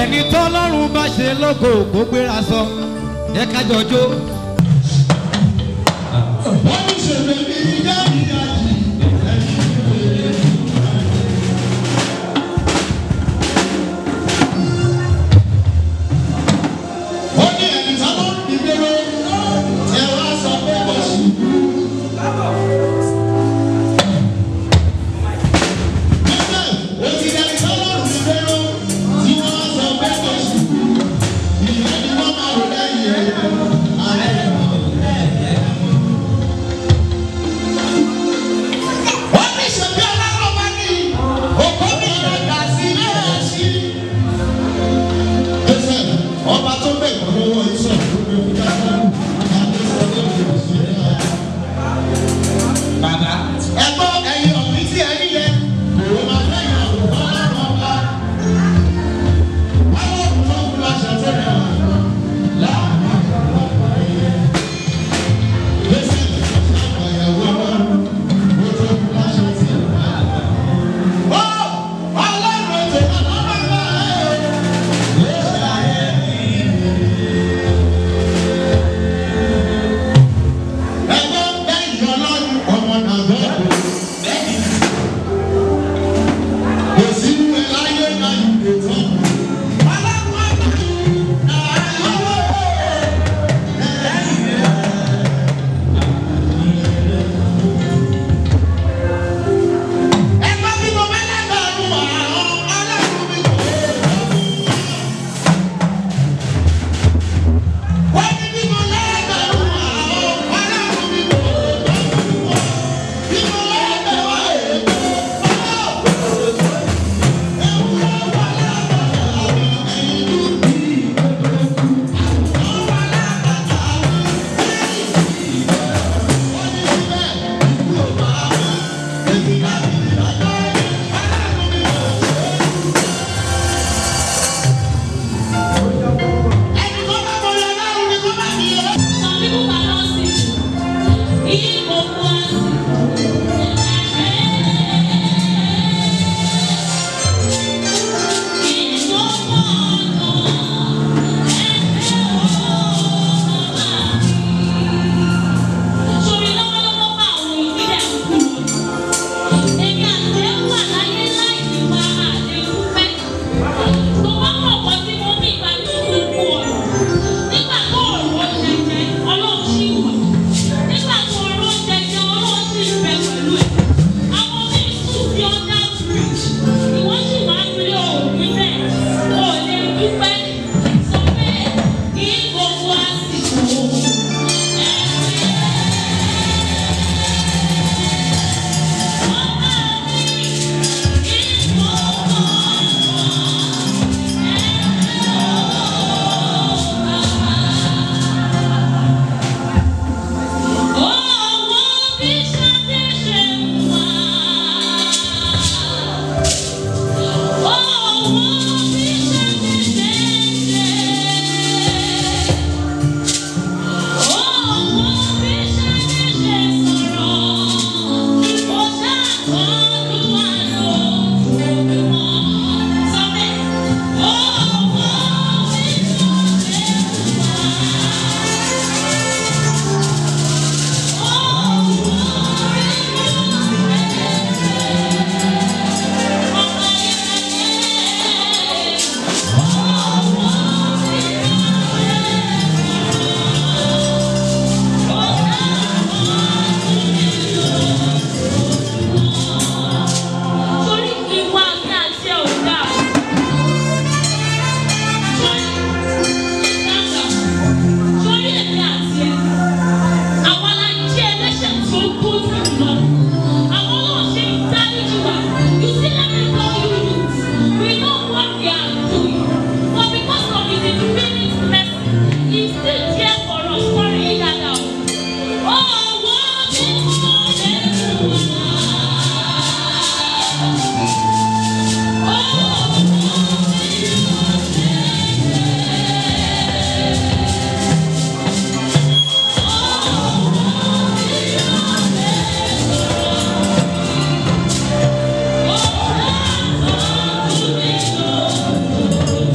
ẹni tọ́lọ́run bá ṣe lógo kó gbéra sọ jẹ́ ká jọjó. wọ́n ní ṣèlè ní ìyá ìyá yìí ẹ̀yìn ìwé. ó ní ẹni tá ló ń dìgbèrò ẹ wá sọ pé kò sí. Bẹ́ẹ̀ ó ti ẹni tá ló ń dìgbèrò tí wọ́n wá sọ pé kò sí. ìyẹn ni wọ́n máa rò lẹ́yìn ẹ̀ alẹ́ náà. wọ́n ní ṣèbí ọlọ́run bá ní òkú mi ìrẹ̀dà sí náà sí. ẹsẹ̀ ọba tó bẹ̀ kọ́ lọ́wọ́ iṣẹ́ tó gbé fún káfíńtì àti sọ́dọ̀ ìlú sí ẹ̀ náà. bàbá ẹgbọ́ ẹyin ọ̀gbìn tí ẹyin yẹ kò máa lẹ́yìn àwòrán ọlọ́run ọba. àwọn òkú tó kú láṣẹ tó rẹ̀ wá láàrin àwọn ọ̀pọ̀ ẹ̀yẹ. ẹsẹ̀ àgbàyàwó ọlọ́run. Some people cannot see. He go pass. He go pass. Sori lọ́wọ́lọ́wọ́ bá àwọn ìpínlẹ̀ kúrò. Èmi àti ẹ̀ wà láyé láì ní wá àlékún pẹ́. Tó bá mọ̀ kọ́ tí mo ní ìgbàlú gbogbo ọ̀rọ̀. Nígbà tó ọ̀rọ̀ jẹjẹ, ọlọ́run ṣì wà. Nígbà tó ọ̀rọ̀ jẹjẹ, ọlọ́run ṣì ń bẹ pẹ̀lú ẹ̀. Àwọn míì sùn bí ọjà bridge. Ìwọ́n sì máa ń rí òògùn bẹ́ẹ̀. O ò lè dúpẹ́. Sọ bẹ́ẹ̀ kí gbogbo àsìkò. Torí ìwà mi àti ẹ̀ ò dáa. Torí ìdájà, torí èmi àti ẹ̀. Àwa la jẹ́ ẹlẹ́ṣẹ̀ tó kú jùlọ. Àwọn náà ṣe ń dáríjì wá. You see, let me tell you this. We know what we are doing. But because of his infinite mercy, he still care for us. Sorry, ìdájà o. Oh, wọ́n ti mọ̀ lẹ́nu wa. Oh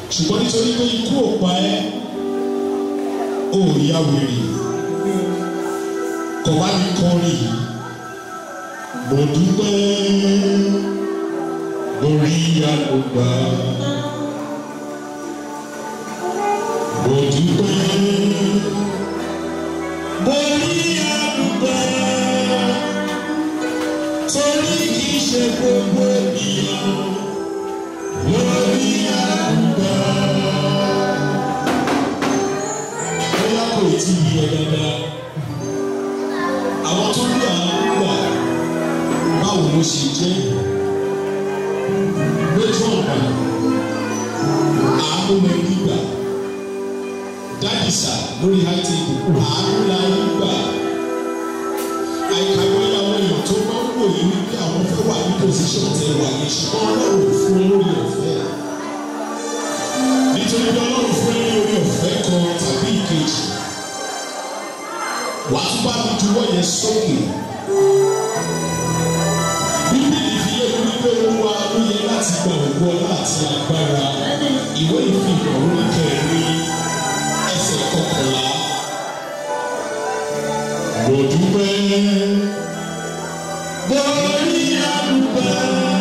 ṣùgbọ́n nítorí pé ikú ò pa ẹ́ ó yá wèrè kò wá ní kọrin yìí mo dúpẹ́ lórí àlùbá mo dúpẹ́ lórí àlùbá torí kì í ṣe gbogbo ènìyàn lórí àlùbá. bóyá kò tí ì yẹ dáadáa àwọn tó ní àánú gbà báwo ló ṣe jẹ́ lójú ọ̀nà àánú mẹ́rin gbà dádìsà lórí high table àánú la ń gbà àìkàwé àwọn èèyàn tó máa ń wò yí wípé àwọn fẹ́ wà ní position tẹ wà ní ṣùgbọ́n ọlọ́run fún lórí ọ̀fẹ́ nítorí pé ọlọ́run fún ẹ lórí ọ̀fẹ́ kan tàbí ìkejì wàá tún bá mi juwọ́ yẹn sókè bíbélì fi yé mi wípé olúwa ló yẹ láti gba òkú ọlá àti agbára ìwé ìfihàn orí kẹrin ẹsẹ̀ kọkànlá mo dúpẹ́ lórí àdúgbò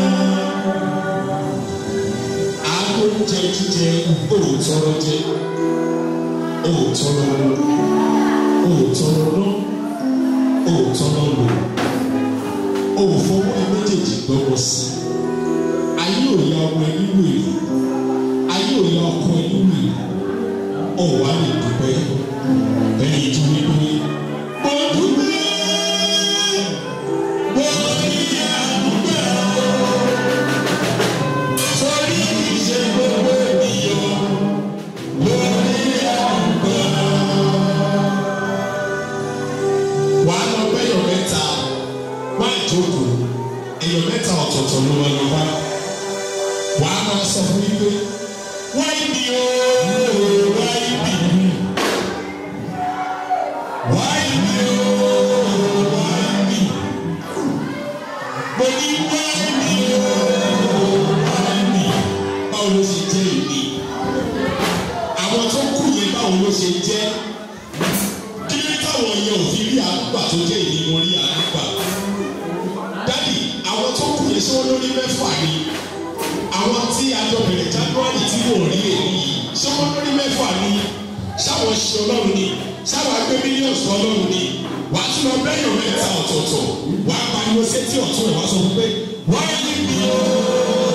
agbóúnjẹ jíjẹ òòtọ́rọ jẹ òòtọ́rọ lọ òòtọ́rọ lọ òòtọ́rọ lọ òfọwọ́ ẹ méjèèjì gbọ́wọ́ sí ayé òya ọmọ ẹni wèrè ayé òya ọkọ ẹni wèrè ọ̀wá lè dúpẹ́ ẹni tó ní pé mo dúpẹ́ mo ní àdúgbò sórí ìṣe gbogbo ènìyàn lórí àdúgbò. wàá lọ bẹ́yọ̀ mẹ́ta má jókòó èèyàn mẹ́ta ọ̀tọ̀ọ̀tọ̀ ló wà lọ́wọ́ wàá máa sọ fún mi pé wáyé mi o wáyé mi wáyé mi o wáyé mi mo ní wáyé mi o wáyé mi báwo ló ṣe jẹ́ èmi àwọn tó kù yẹn báwo ló ṣe jẹ́ kí ló táwọn yẹn ò fi rí àgbà tó jẹ́ èmi mo rí àgbà dádì àwọn tó kù yẹn ṣé wọn lórí mẹ́fà ni àwọn tí àjọ bẹ̀rẹ̀ january tí wò rí èyí yìí ṣé wọn lórí mẹ́fà ni ṣáwọn ṣe ọlọ́run ni ṣáwọn agbé mílíọ̀nù ọlọ́run ni wà á tún lọ bẹ́yàn mẹ́ta ọ̀tọ̀ọ̀tọ̀ wà á pariwo sétí ọ̀tún ẹ̀ wá sọ fún pé wáyé mi o